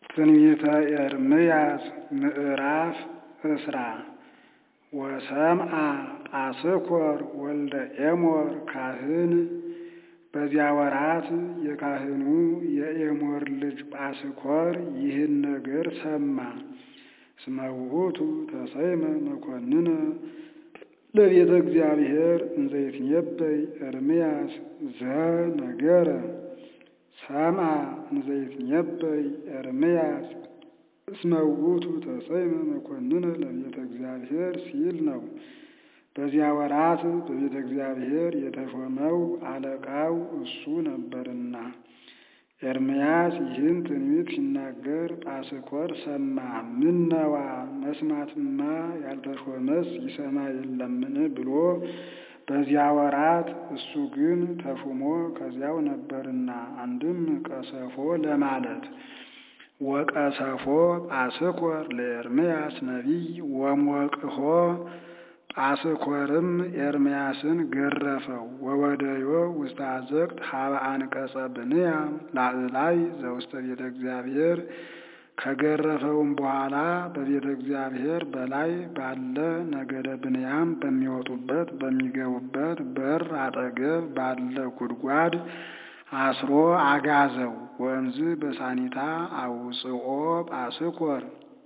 ትንቢተ ኤርምያስ ምዕራፍ እስራ ወሰምዐ ጳስኮር ወልደ ኤሞር ካህን በዚያ ወራት የካህኑ የኤሞር ልጅ ጳስኮር ይህን ነገር ሰማ። እስመ ውእቱ ተሰይመ መኮንነ ለቤተ እግዚአብሔር እንዘ ይትነበይ ኤርምያስ ዘነገረ ሰምዐ እንዘ ይትነበይ ኤርምያስ እስመ ውእቱ ተሰይመ መኮንነ ለቤተ እግዚአብሔር ሲል ነው። በዚያ ወራት በቤተ እግዚአብሔር የተሾመው አለቃው እሱ ነበርና። ኤርምያስ ይህን ትንቢት ሲናገር ጳስኮር ሰማ። ምነዋ መስማትማ ያልተሾመስ ይሰማ የለምን ብሎ በዚያ ወራት እሱ ግን ተሹሞ ከዚያው ነበርና። አንድም ቀሰፎ ለማለት ወቀሰፎ ጳስኮር ለኤርምያስ ነቢይ ወሞቅሆ ጳስኮርም ኤርምያስን ገረፈው። ወወደዮ ውስተ አዘቅት ሀበ አንቀጸ ብንያም ላዕላይ ዘውስተ ቤተ እግዚአብሔር ከገረፈውም በኋላ በቤተ እግዚአብሔር በላይ ባለ ነገደ ብንያም በሚወጡበት በሚገቡበት በር አጠገብ ባለ ጉድጓድ አስሮ አጋዘው። ወእምዝ በሳኒታ አውፅኦ ጳስኮር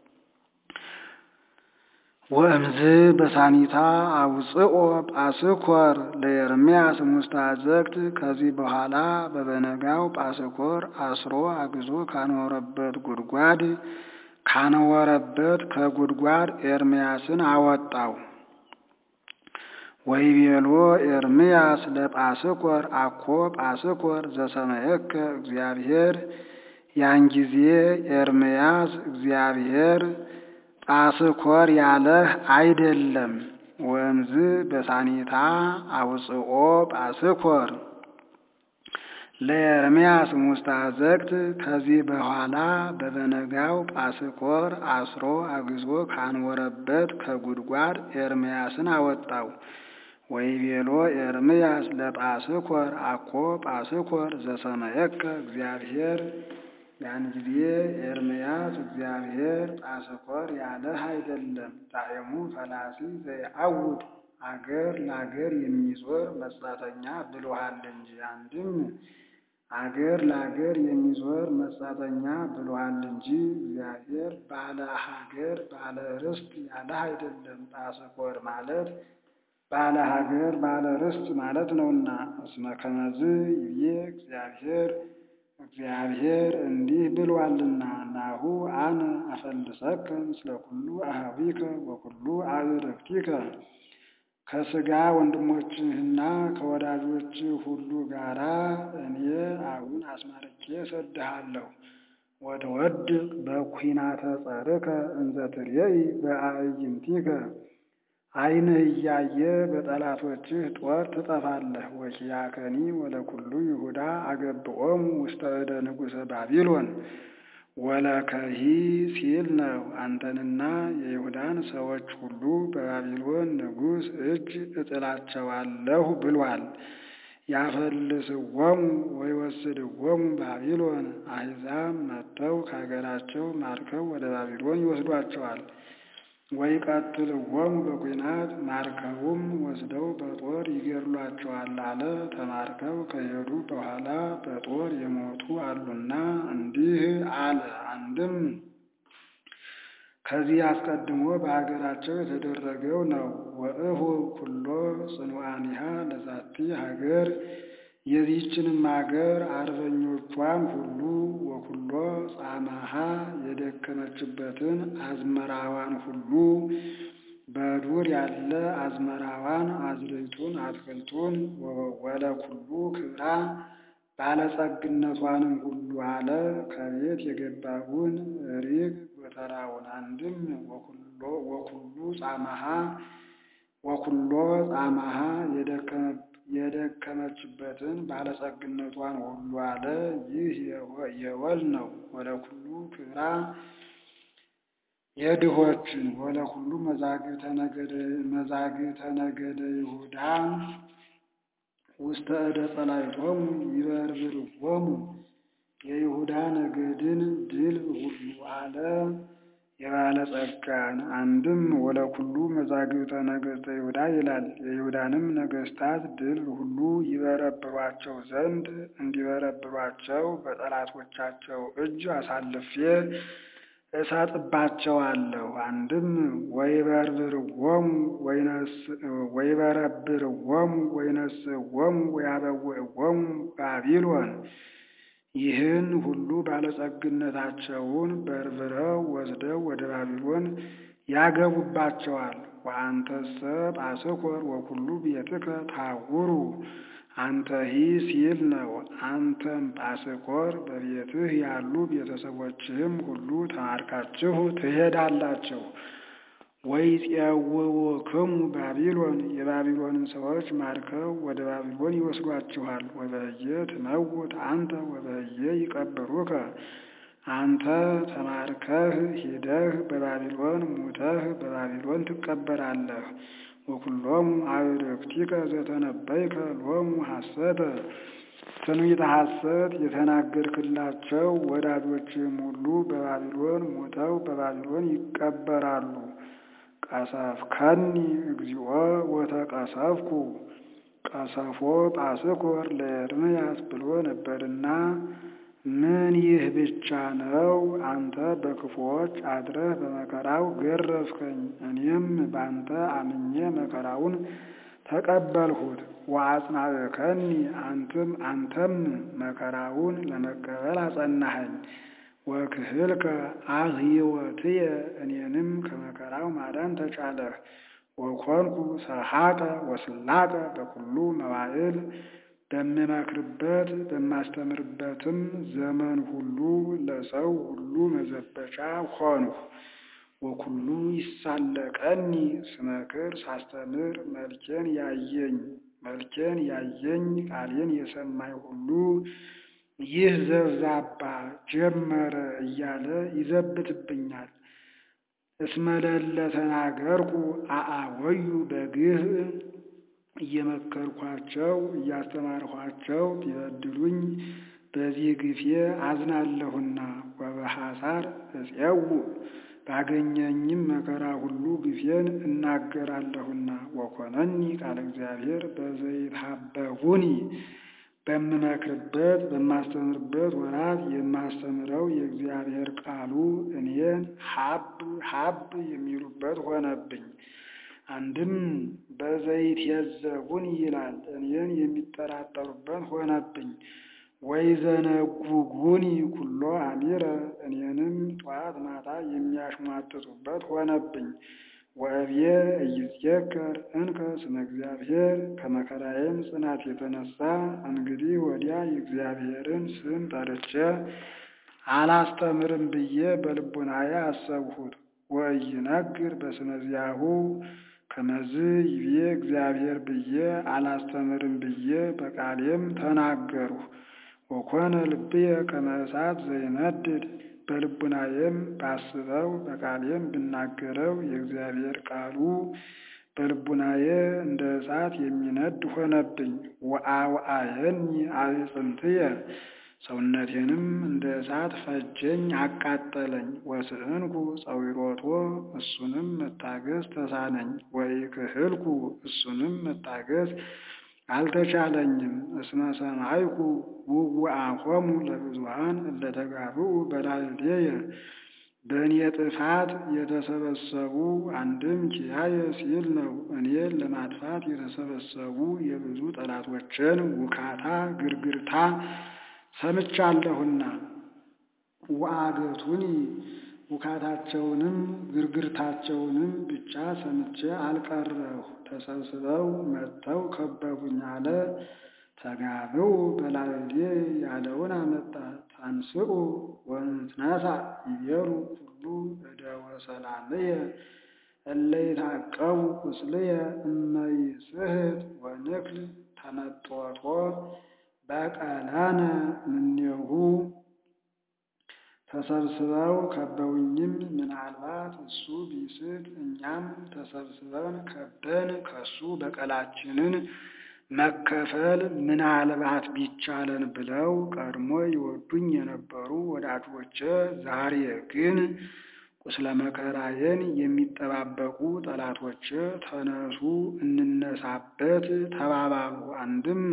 ወእምዝ በሳኒታ አውፅኦ ጳስኮር ለኤርምያስ ውስተ አዘቅት። ከዚህ በኋላ በበነጋው ጳስኮር አስሮ አግዞ ካኖረበት ጉድጓድ ካኖረበት ከጉድጓድ ኤርምያስን አወጣው። ወይቤሎ ኤርምያስ ለጳስኮር አኮ ጳስኮር ዘሰመየከ እግዚአብሔር። ያን ጊዜ ኤርምያስ እግዚአብሔር ጳስኮር ያለህ አይደለም። ወእምዝ በሳኒታ አውፅኦ ጳስኮር ለኤርምያስ ውስተ አዘቅት። ከዚህ በኋላ በበነጋው ጳስኮር አስሮ አግዞ ካኖረበት ከጉድጓድ ኤርምያስን አወጣው። ወይቤሎ ኤርምያስ ለጳስኮር አኮ ጳስኮር ዘሰመየከ እግዚአብሔር። ያን ጊዜ ኤርምያስ እግዚአብሔር ጳስኮር ያለህ አይደለም። ጣዕሙ ፈላሲ ዘየዐውድ አገር ለአገር የሚዞር መጻተኛ ብሎሃል እንጂ። አንድም አገር ለአገር የሚዞር መጻተኛ ብሎሃል እንጂ እግዚአብሔር ባለ ሀገር ባለ ርስት ያለህ አይደለም። ጳስኮር ማለት ባለ ሀገር ባለ ርስት ማለት ነውና። እስመ ከመዝ ይብዬ እግዚአብሔር እግዚአብሔር እንዲህ ብሏልና ናሁ አነ አፈልሰከ ምስለ ኩሉ አኀዊከ ወኩሉ አዕርክቲከ ከሥጋ ወንድሞችህና ከወዳጆችህ ሁሉ ጋራ እኔ አሁን አስማርኬ እሰድሃለሁ። ወትወድቅ በኲናተ ጸርከ እንዘ ትሬኢ በአዕይንቲከ ዓይንህ እያየ በጠላቶችህ ጦር ትጠፋለህ። ወኪያከኒ ወለኩሉ ይሁዳ አገብኦሙ ውስተ እደ ንጉሠ ባቢሎን ወለከሂ ሲል ነው። አንተንና የይሁዳን ሰዎች ሁሉ በባቢሎን ንጉሥ እጅ እጥላቸዋለሁ ብሏል። ያፈልስዎሙ ወይወስድዎሙ ባቢሎን አሕዛብ መጥተው ከሀገራቸው ማርከው ወደ ባቢሎን ይወስዷቸዋል። ወይ ቀትልዎሙ በኲናት ማርከውም ወስደው በጦር ይገድሏቸዋል አለ። ተማርከው ከሄዱ በኋላ በጦር የሞቱ አሉና እንዲህ አለ። አንድም ከዚህ አስቀድሞ በሀገራቸው የተደረገው ነው። ወእሁ ኩሎ ጽኑዓኒሃ ለዛቲ ሀገር የዚህችንም ሀገር አርበኞቿን ሁሉ ወኩሎ ጻማሃ የደከመችበትን አዝመራዋን ሁሉ በዱር ያለ አዝመራዋን አዝርዕቱን አትክልቱን ወለኩሉ ክብራ ባለጸግነቷንም ሁሉ አለ። ከቤት የገባውን ሪግ ጎተራውን አንድም ወኩሉ ጻማሃ ወኩሎ ጻማሃ የደከመችበትን ባለጸግነቷን ሁሉ አለ። ይህ የወል ነው። ወለኩሉ ክብራ የድሆችን ወለኩሉ መዛግብተ ነገደ ይሁዳ ውስተ እደ ጸላእቶሙ ይበርብርዎሙ የይሁዳ ነገድን ድልብ ሁሉ አለ የባለጸጋን አንድም ወለኩሉ መዛግብተ ነገሥተ ይሁዳ ይላል። የይሁዳንም ነገሥታት ድልብ ሁሉ ይበረብሯቸው ዘንድ እንዲበረብሯቸው በጠላቶቻቸው እጅ አሳልፌ እሰጥባቸዋለሁ። አንድም ወይበርብርዎሙ ወይበረብርዎሙ ወይነስእዎሙ ወያበውዕዎሙ ባቢሎን ይህን ሁሉ ባለጸግነታቸውን በርብረው ወስደው ወደ ባቢሎን ያገቡባቸዋል። ወአንተሰ ጳስኮር ወኩሉ ቤትከ ታውሩ አንተሂ ሲል ነው። አንተም ጳስኮር በቤትህ ያሉ ቤተሰቦችህም ሁሉ ተማርካችሁ ትሄዳላችሁ። ወይፄውውክሙ ባቢሎን የባቢሎንን ሰዎች ማርከው ወደ ባቢሎን ይወስዷችኋል። ወበህየ ትመውት አንተ ወበህየ ይቀብሩከ አንተ ተማርከህ ሂደህ በባቢሎን ሙተህ በባቢሎን ትቀበራለህ። ወኩሎሙ አዕርክቲከ ዘተነበይከ ሎሙ ሐሰተ ትንቢተ ሐሰት የተናገርክላቸው ወዳጆችም ሁሉ በባቢሎን ሙተው በባቢሎን ይቀበራሉ። ቀሰፍከኒ እግዚኦ ወተቀሰፍኩ ቀሰፎ ጳስኮር ለኤርምያስ ብሎ ነበርና ምን ይህ ብቻ ነው? አንተ በክፉዎች አድረህ በመከራው ገረፍከኝ፣ እኔም ባንተ አምኜ መከራውን ተቀበልሁት። ወአጽናዕከኒ አንተም አንተም መከራውን ለመቀበል አጸናኸኝ። ወክህልከ አህይወትየ እኔንም ከመከራው ማዳን ተቻለህ። ወኮንኩ ሰሐቀ ወስላቀ በኩሉ መዋዕል በምመክርበት በማስተምርበትም ዘመን ሁሉ ለሰው ሁሉ መዘበቻ ሆንሁ። ወኩሉ ይሳለቀኒ ስመክር ሳስተምር መልኬን ያየኝ መልኬን ያየኝ ቃሌን የሰማኝ ሁሉ ይህ ዘብዛባ ጀመረ እያለ ይዘብትብኛል። እስመለለ ተናገርኩ አአወዩ በግህ እየመከርኳቸው እያስተማርኋቸው ቢበድሉኝ በዚህ ግፌ አዝናለሁና። ወበሐሳር እፄው ባገኘኝም መከራ ሁሉ ግፌን እናገራለሁና። ወኮነኒ ቃለ እግዚአብሔር በዘይትሐበቡኒ በምመክርበት በማስተምርበት ወራት የማስተምረው የእግዚአብሔር ቃሉ እኔን ሀብ ሀብ የሚሉበት ሆነብኝ። አንድም በዘይት የዘቡን ይላል እኔን የሚጠራጠሩበት ሆነብኝ። ወይዘነጉጉኒ ኩሎ አሚረ እኔንም ጠዋት ማታ የሚያሽሟጥጡበት ሆነብኝ። ወእብየ እይዝየከር እንከ ስመ እግዚአብሔር ከመከራዬም ጽናት የተነሳ እንግዲህ ወዲያ የእግዚአብሔርን ስም ጠርቼ አላስተምርም ብዬ በልቡናዬ አሰብሁት። ወኢይነግር በስመ ዚአሁ ከመዝ ይቤ እግዚአብሔር ብዬ አላስተምርም ብዬ በቃሌም ተናገርሁ። ወኮነ ልብየ ከመ እሳት ዘይነድድ በልቡናዬም ባስበው በቃሌም ብናገረው የእግዚአብሔር ቃሉ በልቡናዬ እንደ እሳት የሚነድ ሆነብኝ። ወአውአየኒ አዕጽምትየ ሰውነቴንም እንደ እሳት ፈጀኝ አቃጠለኝ። ወስእንኩ ጸዊሮቶ እሱንም መታገስ ተሳነኝ። ወኢክህልኩ እሱንም መታገስ አልተቻለኝም። እስመ ሰማይኩ ውውአሆሙ ለብዙኃን እለተጋብኡ በላዕሌየ በእኔ ጥፋት የተሰበሰቡ አንድም ኪያየ ሲል ነው። እኔን ለማጥፋት የተሰበሰቡ የብዙ ጠላቶችን ውካታ ግርግርታ ሰምቻለሁና ወአገቱኒ ውካታቸውንም ግርግርታቸውንም ብቻ ሰምቼ አልቀረሁ። ተሰብስበው መጥተው ከበቡኝ አለ። ተጋብኡ በላዕሌ ያለውን አመጣ። ታንስኡ ወንትነሣ ይቤሉ ኩሉ እደወ ሰላምየ እለ ይትዐቀቡ ቁስልየ እመ ይስሕት ወንክል ተመጦቶ በቀለነ እምኔሁ ተሰብስበው ከበውኝም ምናልባት እሱ ቢስት እኛም ተሰብስበን ከበን ከሱ በቀላችንን መከፈል ምናልባት ቢቻለን ብለው ቀድሞ ይወዱኝ የነበሩ ወዳጆቼ ዛሬ ግን ቁስለ መከራዬን የሚጠባበቁ ጠላቶቼ ተነሱ እንነሳበት ተባባሉ። አንድም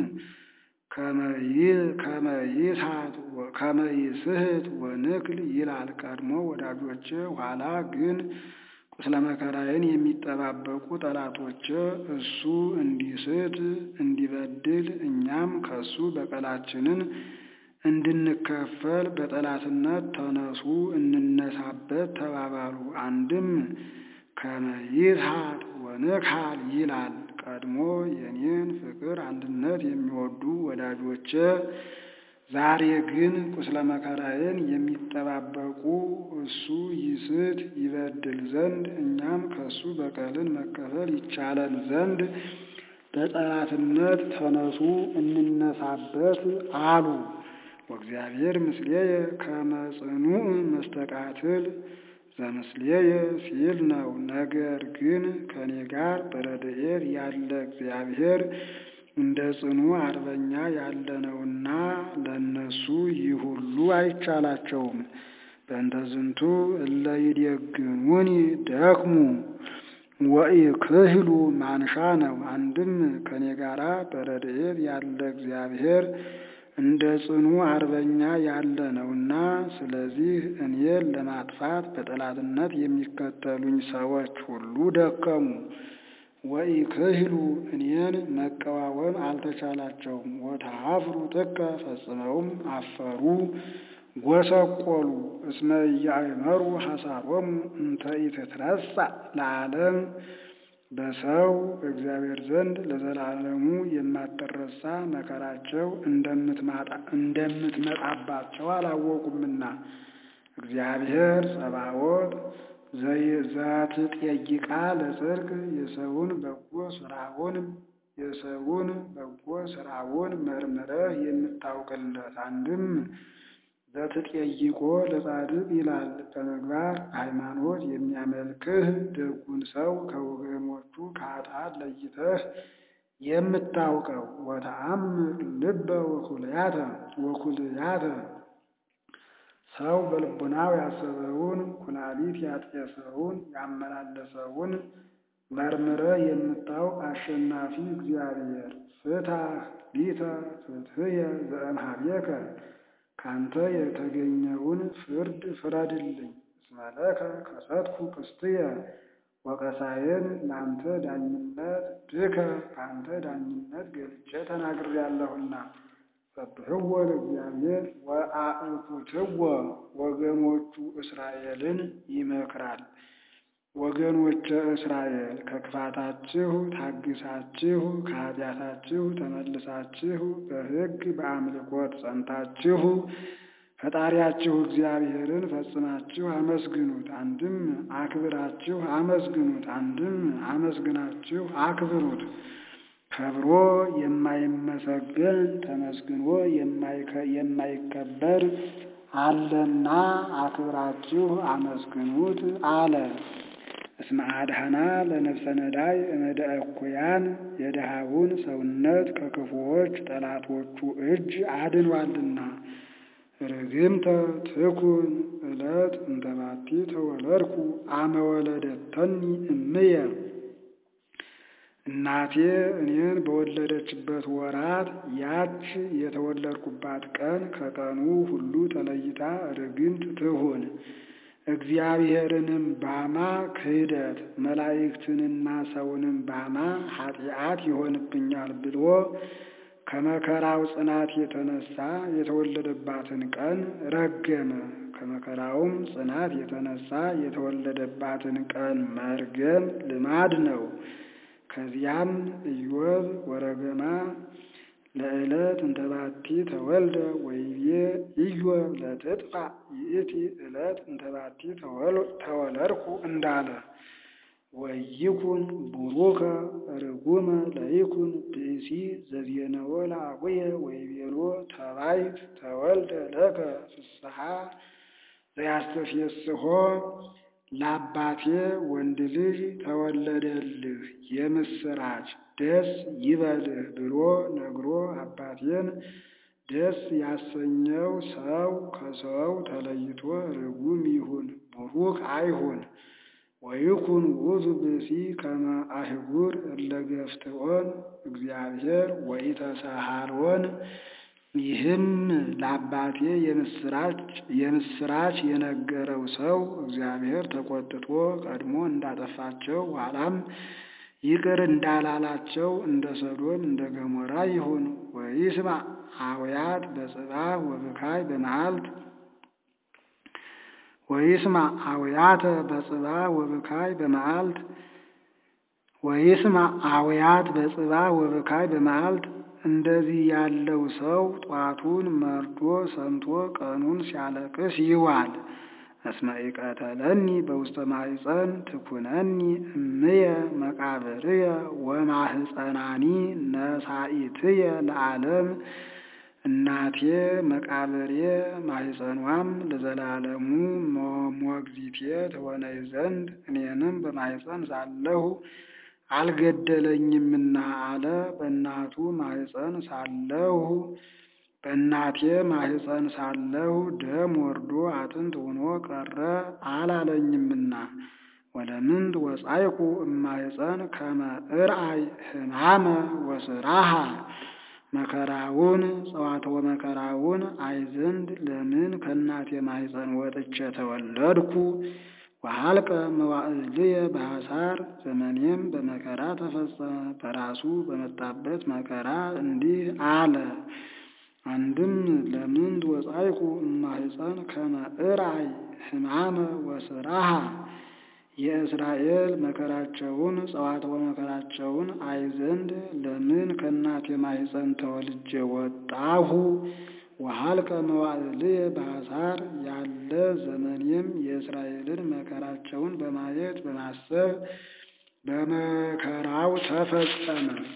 ከመይስህት ወንክል ይላል ቀድሞ ወዳጆቼ፣ ኋላ ግን ቁስለ መከራዬን የሚጠባበቁ ጠላቶቼ እሱ እንዲስት እንዲበድል እኛም ከሱ በቀላችንን እንድንከፈል በጠላትነት ተነሱ እንነሳበት ተባባሉ። አንድም ከመይስሐት ወንክሐል ይላል ቀድሞ የኔን ፍቅር አንድነት የሚወዱ ወዳጆቼ ዛሬ ግን ቁስለ መከራዬን የሚጠባበቁ እሱ ይስት ይበድል ዘንድ እኛም ከሱ በቀልን መከፈል ይቻለን ዘንድ በጠላትነት ተነሱ እንነሳበት አሉ። ወእግዚአብሔር ምስሌየ ከመ ጽኑዕ መስተቃትል ዘምስሌየ ሲል ነው። ነገር ግን ከኔ ጋር በረድኤት ያለ እግዚአብሔር እንደ ጽኑ አርበኛ ያለ ነውና ለእነሱ ይህ ሁሉ አይቻላቸውም። በእንተ ዝንቱ እለ ይዴግሙኒ ደክሙ ወኢክህሉ ማንሻ ነው። አንድም ከኔ ጋራ በረድኤት ያለ እግዚአብሔር እንደ ጽኑ አርበኛ ያለ ነውና፣ ስለዚህ እኔን ለማጥፋት በጠላትነት የሚከተሉኝ ሰዎች ሁሉ ደከሙ። ወኢክህሉ እኔን መቀዋወም አልተቻላቸውም። ወተሃፍሩ ጥቀ ፈጽመውም አፈሩ ጎሰቆሉ። እስመ ኢያእመሩ ሐሳሮሙ እንተ ኢትትረሳ ለዓለም በሰው በእግዚአብሔር ዘንድ ለዘላለሙ የማትረሳ መከራቸው እንደምትመጣባቸው አላወቁምና። እግዚአብሔር ጸባዖት ዘትጠይቃ ለጽድቅ የሰውን በጎ ስራውን የሰውን በጎ ስራውን መርምረህ የምታውቅለት አንድም ዘትጠይቆ ለጻድቅ ይላል። በምግባር ሃይማኖት የሚያመልክህ ደጉን ሰው ከወገኖቹ ከኃጥአን ለይተህ የምታውቀው ወተአምር ልበ ወኩልያተ ወኩልያተ ሰው በልቡናው ያሰበውን ኩላሊት ያጤሰውን ያመላለሰውን መርምረ የምታውቅ አሸናፊ እግዚአብሔር ፍትሐ ሊተ ፍትሕየ ዘእምኀቤከ ካንተ የተገኘውን ፍርድ ፍረድልኝ። እስመ ለከ ከሰትኩ ቅስትየ ወቀሳዬን ለአንተ ዳኝነት ድከ ከአንተ ዳኝነት ገልጬ ተናግሬያለሁና። ሰብሕዎ ለእግዚአብሔር ወአእኩትዎ ወገኖቹ እስራኤልን ይመክራል። ወገኖቼ እስራኤል ከክፋታችሁ ታግሳችሁ ከኃጢአታችሁ ተመልሳችሁ በሕግ በአምልኮት ጸንታችሁ ፈጣሪያችሁ እግዚአብሔርን ፈጽማችሁ አመስግኑት። አንድም አክብራችሁ አመስግኑት፣ አንድም አመስግናችሁ አክብሩት። ከብሮ የማይመሰገን ተመስግኖ የማይከበር አለና አክብራችሁ አመስግኑት አለ። እስመ አድኃና ለነፍሰ ነዳይ እምደ እኩያን የድሃውን ሰውነት ከክፉዎች ጠላቶቹ እጅ አድኗልና። ርግምተ ትኩን ዕለት እንተባቲ ተወለድኩ አመ ወለደተኒ እምየ እናቴ እኔን በወለደችበት ወራት ያች የተወለድኩባት ቀን ከቀኑ ሁሉ ተለይታ ርግምት ትሁን። እግዚአብሔርንም ባማ ክህደት መላእክትንና ሰውንም ባማ ኃጢአት ይሆንብኛል ብሎ ከመከራው ጽናት የተነሳ የተወለደባትን ቀን ረገመ። ከመከራውም ጽናት የተነሳ የተወለደባትን ቀን መርገም ልማድ ነው። ከዚያም ኢዮብ ወረገማ ለዕለት እንተባቲ ተወልደ ወይቤ ኢዮብ ለትጥፋ ይእቲ ዕለት እንተባቲ ተወለድኩ እንዳለ ወይኩን ቡሩከ ርጉመ ለይኩን ብእሲ ዘዜነወ ለአቡየ ወይቤሎ ተባይት ተወልደ ለከ ፍስሐ ዘያስተፍስሖ ለአባቴ ወንድ ልጅ ተወለደልህ የምስራች ደስ ይበልህ ብሎ ነግሮ አባቴን ደስ ያሰኘው ሰው ከሰው ተለይቶ ርጉም ይሁን ቡሩክ አይሁን። ወይኩን ውእቱ ብእሲ ከመ አህጉር እለ ገፍትዖን እግዚአብሔር ወኢተሳሃሎን። ይህም ለአባቴ የምስራች የነገረው ሰው እግዚአብሔር ተቆጥቶ ቀድሞ እንዳጠፋቸው ኋላም ይቅር እንዳላላቸው እንደ ሰዶም እንደ ገሞራ ይሁን። ወይስማ አውያት በጽባሕ ወብካይ በመዓልት ወይስማ አውያተ በጽባሕ ወብካይ በመዓልት ወይስማ አውያት በጽባሕ ወብካይ በመዓልት። እንደዚህ ያለው ሰው ጧቱን መርዶ ሰምቶ ቀኑን ሲያለቅስ ይዋል። እስመ ኢቀተለኒ በውስተ ማኅፀን ትኩነኒ እምየ መቃብርየ ወማኅፀናኒ ነሳኢትየ ለዓለም። እናቴ መቃብሬ ማኅፀኗም ለዘላለሙ ሞግዚቴ ትሆነኝ ዘንድ እኔንም በማኅፀን ሳለሁ አልገደለኝምና አለ። በእናቱ ማኅፀን ሳለሁ በእናቴ ማኅፀን ሳለሁ ደም ወርዶ አጥንት ሆኖ ቀረ አላለኝምና። ወለምንት ወጻይኩ እማኅፀን ከመ እርአይ ሕማመ ወስራሃ መከራውን ጸዋትወ መከራውን አይ ዘንድ ለምን ከእናቴ ማኅፀን ወጥቼ ተወለድኩ? ወሀልቀ መዋዕልየ በሐሳር ዘመኔም በመከራ ተፈጸመ። በራሱ በመጣበት መከራ እንዲህ አለ። አንድም ለምንት ወጻይኩ እማኅፀን ከመ እርአይ ሕማመ ወስራሃ የእስራኤል መከራቸውን ጸዋትወ መከራቸውን አይ ዘንድ ለምን ከእናቴ ማኅፀን ተወልጄ ወጣሁ? ወሀልቀ መዋዕልየ በሐሳር ያለ ዘመኔም የእስራኤልን መከራቸውን በማየት በማሰብ በመከራው ተፈጸመ።